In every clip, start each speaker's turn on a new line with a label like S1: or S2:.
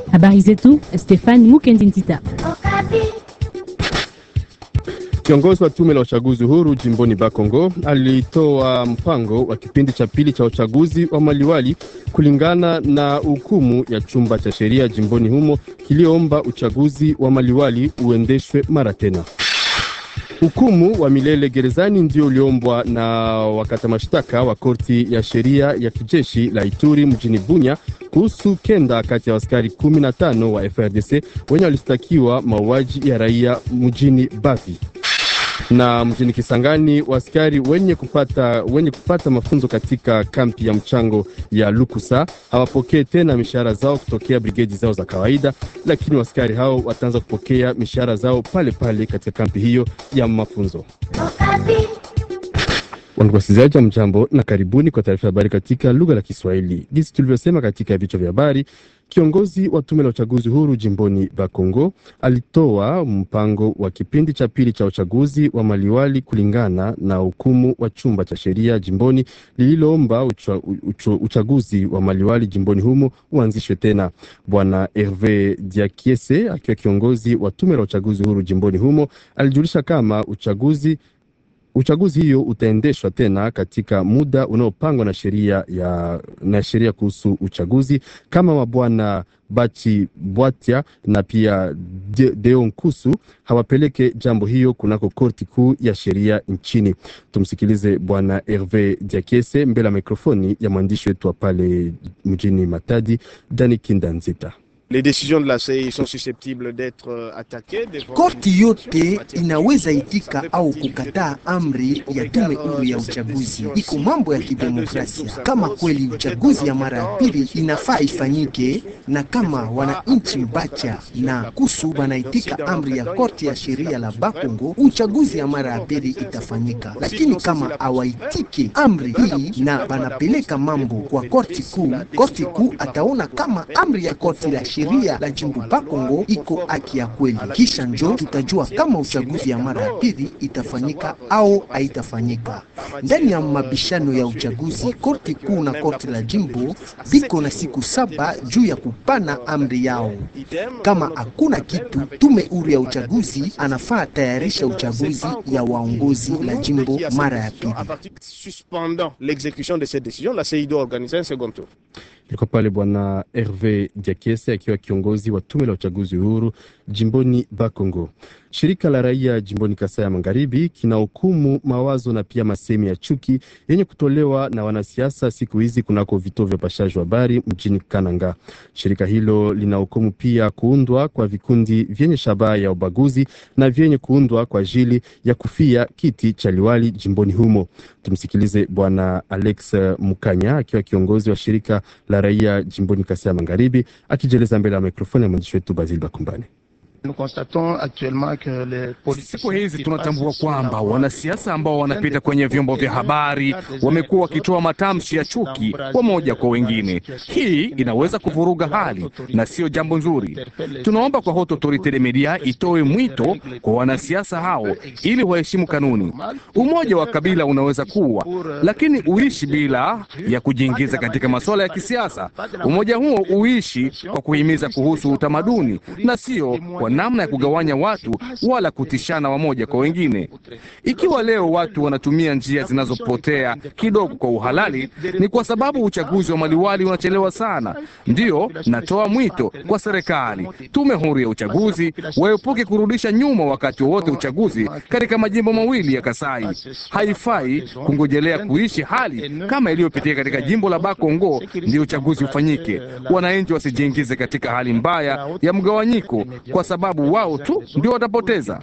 S1: Habari zetu Stefan Mukendi Ntita.
S2: Kiongozi wa tume la uchaguzi huru jimboni Bakongo alitoa mpango wa kipindi cha pili cha uchaguzi wa maliwali kulingana na hukumu ya chumba cha sheria jimboni humo kiliomba uchaguzi wa maliwali uendeshwe mara tena. Hukumu wa milele gerezani ndio uliombwa na wakata mashtaka wa korti ya sheria ya kijeshi la Ituri mjini Bunya kuhusu kenda kati ya askari 15 wa FRDC wenye walistakiwa mauaji ya raia mjini Bavi na mjini Kisangani waaskari wenye kupata, wenye kupata mafunzo katika kampi ya mchango ya Lukusa hawapokee tena mishahara zao kutokea brigedi zao za kawaida, lakini waaskari hao wataanza kupokea mishahara zao pale pale katika kampi hiyo ya mafunzo. Wasikilizaji wa mjambo na karibuni kwa taarifa ya habari katika lugha la Kiswahili. Jinsi tulivyosema katika vichwa vya habari, kiongozi wa tume la uchaguzi huru jimboni Bakongo alitoa mpango wa kipindi cha pili cha uchaguzi wa maliwali kulingana na hukumu wa chumba cha sheria jimboni lililoomba ucha, ucha, uchaguzi wa maliwali jimboni humo uanzishwe tena. Bwana Herve Diakiese akiwa kiongozi wa tume la uchaguzi huru jimboni humo alijulisha kama uchaguzi uchaguzi hiyo utaendeshwa tena katika muda unaopangwa na sheria ya na sheria kuhusu uchaguzi kama mabwana Bachi Bwatia na pia De, Deon Kusu hawapeleke jambo hiyo kunako korti kuu ya sheria nchini. Tumsikilize bwana Herve Diakese mbele ya mikrofoni ya mwandishi wetu wa pale mjini Matadi, Dani Kindanzita.
S3: Les décisions de la CEI sont susceptibles d'être attaquées.
S4: Korti yote inaweza itika au kukataa amri ya tume huru ya uchaguzi. Iko mambo ya kidemokrasia. Kama kweli uchaguzi ya mara ya pili inafaa ifanyike, na kama wananchi Bacha na Kusu wanaitika amri ya korti ya sheria la Bakongo, uchaguzi ya mara ya pili itafanyika. Lakini kama hawaitike amri hii na wanapeleka mambo kwa korti kuu, korti kuu ataona kama amri ya korti la sheria la jimbo Bakongo iko haki ya kweli, kisha njo tutajua kama uchaguzi ya mara ya pili itafanyika au haitafanyika. Ndani ya mabishano ya uchaguzi, korti kuu na korti la jimbo biko na siku saba juu ya kupana amri yao. Kama hakuna kitu, tume huru ya uchaguzi anafaa tayarisha uchaguzi ya waongozi la jimbo mara ya pili.
S3: Suspendant l'exécution de cette décision, la CEI doit organiser un second tour.
S2: Ilikuwa pale bwana Herve Diakese akiwa kiongozi wa tume la uchaguzi huru jimboni Bakongo. Shirika la raia jimboni Kasai ya Magharibi kinahukumu mawazo na pia masemi ya chuki yenye kutolewa na wanasiasa siku hizi kunako vituo vya upashaji wa habari mjini Kananga. Shirika hilo linahukumu pia kuundwa kwa vikundi vyenye shabaha ya ubaguzi na vyenye kuundwa kwa ajili ya kufia kiti cha liwali jimboni humo. Tumsikilize bwana Alex Mukanya akiwa kiongozi wa shirika la raia jimboni Kasai ya Magharibi akijieleza mbele ya mikrofoni ya mwandishi wetu Basil Bakumbani.
S5: Siku hizi tunatambua kwamba wanasiasa ambao wanapita kwenye vyombo vya habari wamekuwa wakitoa matamshi ya chuki wamoja kwa wengine. Hii inaweza kuvuruga hali na sio jambo nzuri. Tunaomba kwa Haute Autorite de Media itoe mwito kwa wanasiasa hao ili waheshimu kanuni. Umoja wa kabila unaweza kuwa, lakini uishi bila ya kujiingiza katika masuala ya kisiasa. Umoja huo uishi kwa kuhimiza kuhusu utamaduni na sio kwa namna ya kugawanya watu wala kutishana wamoja kwa wengine. Ikiwa leo watu wanatumia njia zinazopotea kidogo kwa uhalali, ni kwa sababu uchaguzi wa maliwali unachelewa sana. Ndiyo natoa mwito kwa serikali, tume huru ya uchaguzi waepuke kurudisha nyuma wakati wowote uchaguzi katika majimbo mawili ya Kasai. Haifai kungojelea kuishi hali kama iliyopitia katika jimbo la Bakongo ndio uchaguzi ufanyike. Wananchi wasijiingize katika hali mbaya ya mgawanyiko kwa sababu wao tu ndio watapoteza.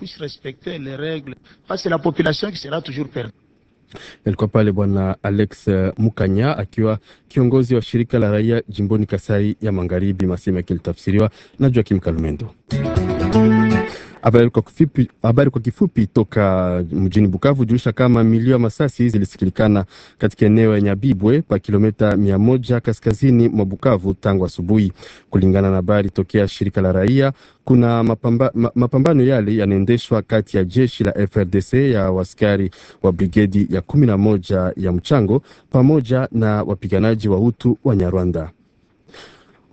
S2: Alikuwa pale bwana Alex Mukanya akiwa kiongozi wa shirika la raia jimboni Kasai ya Magharibi, masehemu yakilitafsiriwa na Joakim Kalumendo. Habari kwa kifupi, habari kwa kifupi toka mjini Bukavu julisha kama milio ya masasi zilisikilikana katika eneo ya Nyabibwe pa kilomita mia moja kaskazini mwa Bukavu tangu asubuhi. Kulingana na habari tokea shirika la raia, kuna mapamba, ma, mapambano yale yanaendeshwa kati ya jeshi la FRDC ya waskari wa brigedi ya kumi na moja ya mchango pamoja na wapiganaji wa Hutu wa Nyarwanda.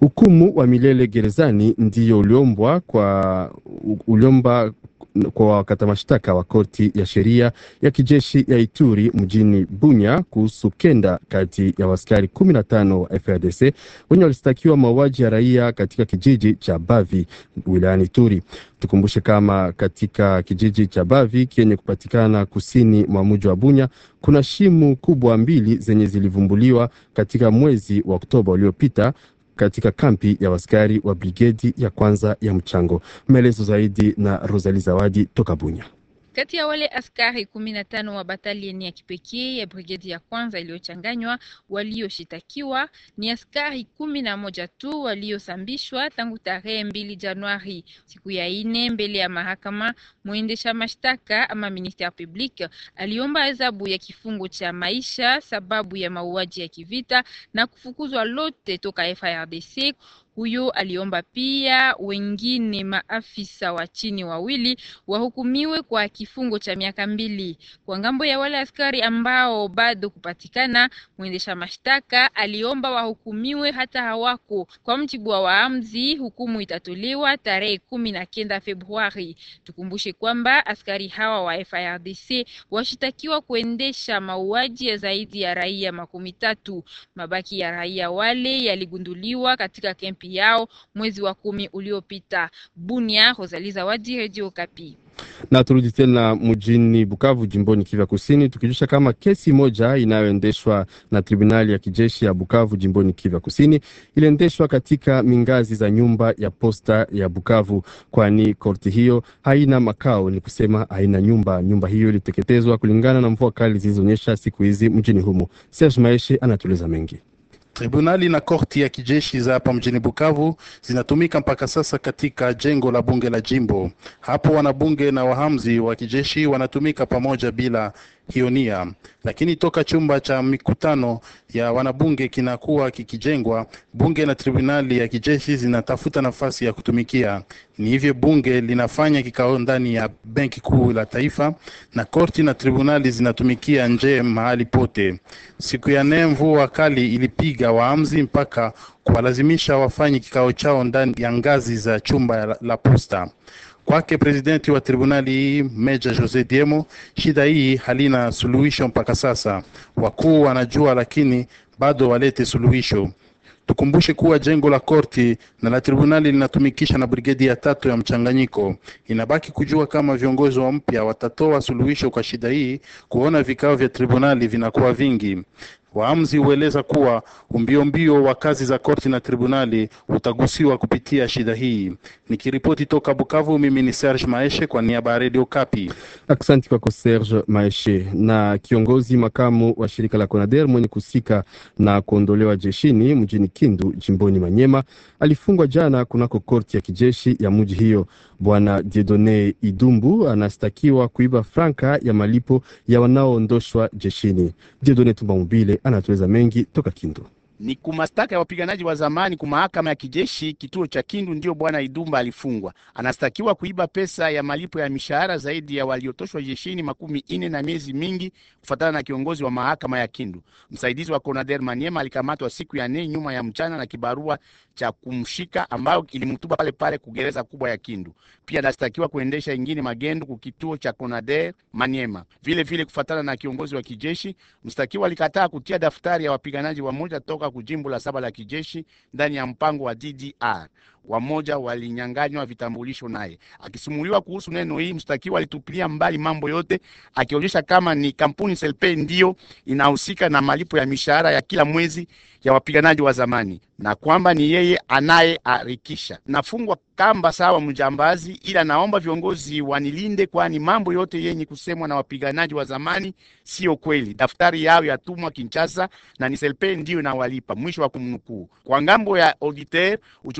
S2: Hukumu wa milele gerezani ndiyo uliombwa kwa uliomba kwa wakata mashtaka wa korti ya sheria ya kijeshi ya Ituri mjini Bunya kuhusu kenda kati ya waskari kumi na tano wa FARDC wenye walistakiwa mauaji ya raia katika kijiji cha Bavi wilayani Ituri. Tukumbushe kama katika kijiji cha Bavi kenye kupatikana kusini mwa mji wa Bunya kuna shimu kubwa mbili zenye zilivumbuliwa katika mwezi wa Oktoba uliopita katika kampi ya waskari wa brigedi ya kwanza ya mchango. Maelezo zaidi na Rosali Zawadi toka Bunya.
S6: Kati ya wale askari kumi na tano wa batalieni ya kipekee ya brigedi ya kwanza iliyochanganywa walioshitakiwa ni askari kumi na moja tu waliosambishwa tangu tarehe mbili Januari, siku ya ine mbele ya mahakama. Mwendesha mashtaka ama ministère public aliomba adhabu ya kifungo cha maisha sababu ya mauaji ya kivita na kufukuzwa lote toka FARDC. Huyo aliomba pia wengine maafisa wa chini wawili wahukumiwe kwa kifungo cha miaka mbili. Kwa ngambo ya wale askari ambao bado kupatikana, mwendesha mashtaka aliomba wahukumiwe hata hawako. Kwa mjibu wa waamzi, hukumu itatolewa tarehe kumi na kenda Februari. Tukumbushe kwamba askari hawa wa FARDC washitakiwa kuendesha mauaji ya zaidi ya raia makumi tatu. Mabaki ya raia wale yaligunduliwa katika kempi yao mwezi wa kumi uliopita. Bunia, Rosalie Zawadi, Radio Kapi.
S2: Na turudi tena mjini Bukavu, jimboni Kivu Kusini, tukijusha kama kesi moja inayoendeshwa na tribunali ya kijeshi ya Bukavu, jimboni Kivu Kusini, iliendeshwa katika mingazi za nyumba ya posta ya Bukavu, kwani korti hiyo haina makao, ni kusema haina nyumba. Nyumba hiyo iliteketezwa kulingana na mvua kali zilizonyesha siku hizi mjini humo. Serge Maeshe anatueleza mengi.
S7: Tribunali na korti ya kijeshi za hapa mjini Bukavu zinatumika mpaka sasa katika jengo la bunge la jimbo. Hapo wanabunge na wahamzi wa kijeshi wanatumika pamoja bila hiyo nia, lakini toka chumba cha mikutano ya wanabunge kinakuwa kikijengwa, bunge na tribunali ya kijeshi zinatafuta nafasi ya kutumikia. Ni hivyo bunge linafanya kikao ndani ya benki kuu la taifa na korti na tribunali zinatumikia nje mahali pote. Siku ya nne mvua kali ilipiga waamzi mpaka kuwalazimisha wafanye kikao chao ndani ya ngazi za chumba la, la posta. Kwake presidenti wa tribunali hii Meja Jose Diemo, shida hii halina suluhisho mpaka sasa. Wakuu wanajua, lakini bado walete suluhisho. Tukumbushe kuwa jengo la korti na la tribunali linatumikisha na brigedi ya tatu ya mchanganyiko. Inabaki kujua kama viongozi wa mpya watatoa suluhisho kwa shida hii, kuona vikao vya tribunali vinakuwa vingi. Waamuzi hueleza kuwa umbiombio wa kazi za korti na tribunali utagusiwa kupitia shida hii. Nikiripoti toka Bukavu, mimi ni Serge Maeshe kwa niaba ya Radio Kapi.
S2: Asante kwako Serge Maeshe. Na kiongozi makamu wa shirika la CONADER mwenye kusika na kuondolewa jeshini mjini Kindu jimboni Manyema alifungwa jana kunako korti ya kijeshi ya mji hiyo. Bwana Diedone Idumbu anastakiwa kuiba franka ya malipo ya wanaoondoshwa jeshini. Diedone Tumba Mobile anatueleza mengi toka Kindu.
S8: Ni kumastaka ya wapiganaji wa zamani ku mahakama ya kijeshi kituo cha Kindu, ndio bwana Idumba alifungwa. Anastakiwa kuiba pesa ya malipo ya mishahara zaidi ya waliotoshwa jeshini makumi ine na miezi mingi, kufuatana na kiongozi wa mahakama ya Kindu. Msaidizi wa Conader Maniema alikamatwa siku ya nne nyuma ya mchana na kibarua cha kumshika ambayo ilimtuba pale pale kugereza kubwa ya Kindu. Pia anastakiwa kuendesha ingine magendo ku kituo cha Conader Maniema. Vile vile kufuatana na kiongozi wa kijeshi, mstakiwa alikataa kutia daftari ya wapiganaji wa moja toka kujimbo la saba la kijeshi ndani ya mpango wa DDR. Wamoja walinyanganywa vitambulisho naye. Akisimuliwa kuhusu neno hii, mshtakiwa alitupilia mbali mambo yote, akionyesha kama ni kampuni Selpe ndiyo inahusika na malipo ya mishahara ya kila mwezi ya wapiganaji wa zamani na kwamba ni yeye anayearikisha. Nafungwa kamba sawa mjambazi, ila naomba viongozi wanilinde, kwani mambo yote yenye kusemwa na wapiganaji wa zamani sio kweli. Daftari yao yatumwa Kinshasa na ni Selpe ndiyo inawalipa. Mwisho wa kumnukuu. Kwa ngambo ya auditeur, uchunguzi unaendelea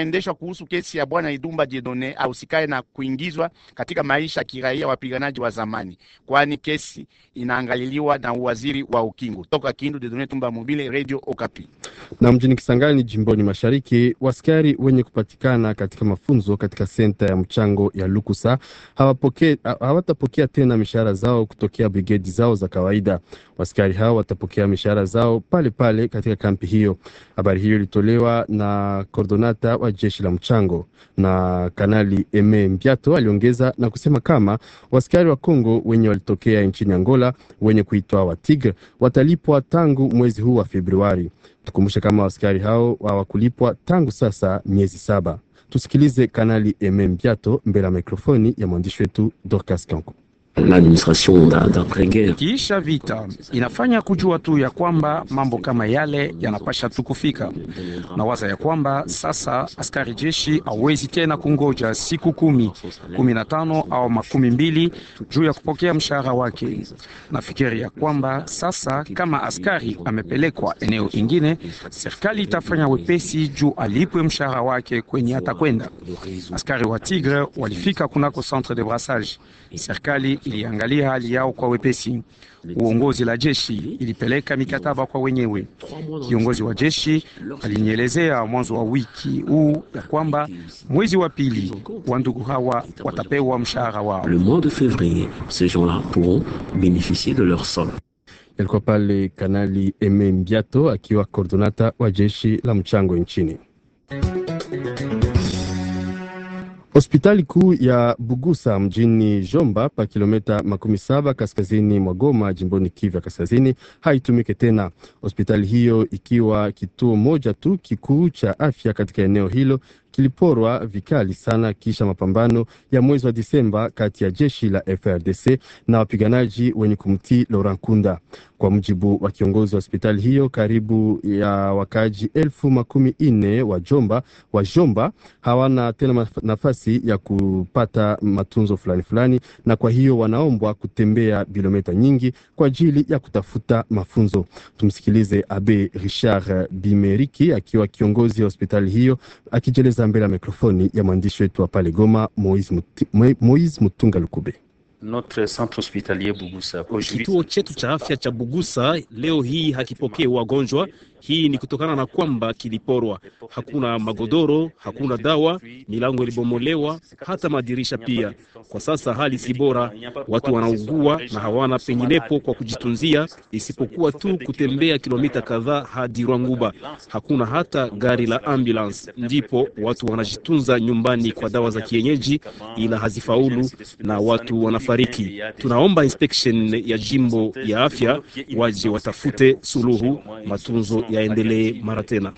S8: inaendeshwa kuhusu kesi ya bwana Idumba Jedone ahusikaye na kuingizwa katika maisha ya kiraia wapiganaji wa zamani, kwani kesi inaangaliliwa na uwaziri wa ukingo. Toka Kindu, Dedone Tumba Mobile, Radio Okapi.
S2: Na mjini Kisangani jimboni mashariki, waskari wenye kupatikana katika mafunzo katika senta ya mchango ya Lukusa hawapokea hawatapokea tena mishahara zao kutokea brigedi zao za kawaida. Waskari hao watapokea mishahara zao pale pale katika kampi hiyo. Habari hiyo ilitolewa na kordonata wa jeshi la mchango na Kanali Eme Mbiato aliongeza na kusema kama waskari wa Kongo wenye walitokea nchini Angola wenye kuitwa wa Tigre watalipwa tangu mwezi huu wa Februari. Tukumbushe kama waskari hao hawakulipwa tangu sasa miezi saba. Tusikilize Kanali Eme Mbiato mbele ya mikrofoni ya mwandishi wetu Dorcas Kanko.
S9: Kiisha vita inafanya kujua tu ya kwamba mambo kama yale yanapasha tu kufika, na waza ya kwamba sasa askari jeshi hawezi tena kungoja siku kumi, kumi na tano au makumi mbili juu ya kupokea mshahara wake. Nafikiri ya kwamba sasa kama askari amepelekwa eneo ingine, serikali itafanya wepesi juu alipwe mshahara wake kwenye atakwenda. Askari wa Tigre walifika kunako centre de brassage, serikali iliangalia hali yao kwa wepesi. Uongozi la jeshi ilipeleka mikataba kwa wenyewe. Kiongozi wa jeshi alinielezea mwanzo wa wiki huu ya kwamba mwezi wa pili wa ndugu hawa watapewa mshahara wao.
S10: Le mois de février, ces gens-là pourront bénéficier de leur solde.
S2: Yalikuwa pale Kanali Eme Mbiato akiwa kordonata wa jeshi la mchango nchini. Hospitali kuu ya Bugusa mjini Jomba pa kilomita makumi saba kaskazini mwa Goma jimboni Kivu ya kaskazini haitumike tena. Hospitali hiyo ikiwa kituo moja tu kikuu cha afya katika eneo hilo kiliporwa vikali sana kisha mapambano ya mwezi wa Disemba kati ya jeshi la FRDC na wapiganaji wenye kumtii Laurent Nkunda. Kwa mujibu wa kiongozi wa hospitali hiyo, karibu ya wakaji elfu makumi nne wa Jomba wa Jomba hawana tena nafasi ya kupata matunzo fulani fulani, na kwa hiyo wanaombwa kutembea kilomita nyingi kwa ajili ya kutafuta mafunzo. Tumsikilize Abe Richard Bimeriki akiwa kiongozi wa hospitali hiyo akijeleza mbele ya mikrofoni ya mwandishi wetu wa pale Goma, Moise, Muti, Moise Mutunga Lukube.
S11: Notre centre hospitalier Bugusa.
S12: Kituo chetu cha afya cha Bugusa leo hii hakipokee wagonjwa. Hii ni kutokana na kwamba kiliporwa. Hakuna magodoro, hakuna dawa, milango ilibomolewa, hata madirisha pia. Kwa sasa hali si bora, watu wanaugua na hawana penginepo kwa kujitunzia isipokuwa tu kutembea kilomita kadhaa hadi Rwanguba. Hakuna hata gari la ambulance, ndipo watu wanajitunza nyumbani kwa dawa za kienyeji, ila hazifaulu na watu wanafariki. Tunaomba inspection ya jimbo ya afya waje watafute suluhu, matunzo yaendelee mara tena.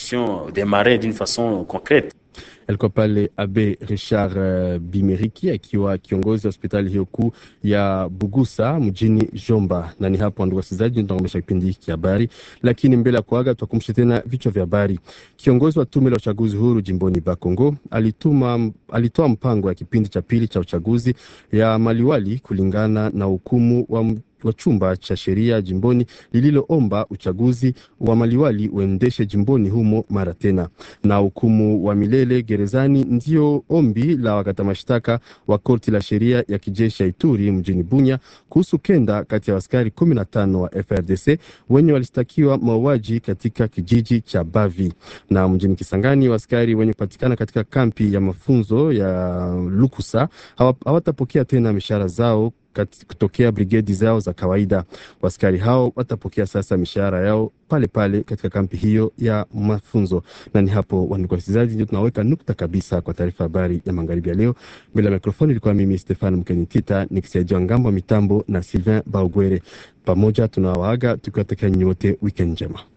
S2: Alikuwa pale Abe Richard uh, Bimeriki akiwa kiongozi wa hospitali hiyo kuu ya Bugusa mjini Jomba. Na ni hapo, ndugu wasikilizaji, tunakomesha kipindi hiki cha habari, lakini mbele ya kuaga tutakumbusha tena vichwa vya habari. Kiongozi wa tume la uchaguzi huru jimboni Bakongo alituma alitoa mpango ya kipindi cha pili cha uchaguzi ya maliwali kulingana na hukumu wa wa chumba cha sheria jimboni lililoomba uchaguzi wa maliwali uendeshe jimboni humo mara tena, na hukumu wa milele gerezani ndio ombi la wakata mashtaka wa korti la sheria ya kijeshi ya Ituri mjini Bunya kuhusu kenda kati ya askari kumi na tano wa FRDC wenye walishtakiwa mauaji katika kijiji cha Bavi. Na mjini Kisangani, askari wenye kupatikana katika kampi ya mafunzo ya Lukusa hawatapokea tena mishahara zao kutokea brigedi zao za kawaida. Waskari hao watapokea sasa mishahara yao pale pale katika kampi hiyo ya mafunzo. Na ni hapo, wandugu wasikilizaji, ndio tunaweka nukta kabisa kwa taarifa habari ya magharibi ya leo. Mbele ya mikrofoni ilikuwa mimi Stefan Mkenitita nikisaidiwa ngambo wa mitambo na Sylvain Baugwere. Pamoja tunawaaga tukiwatakia nyote weekend njema.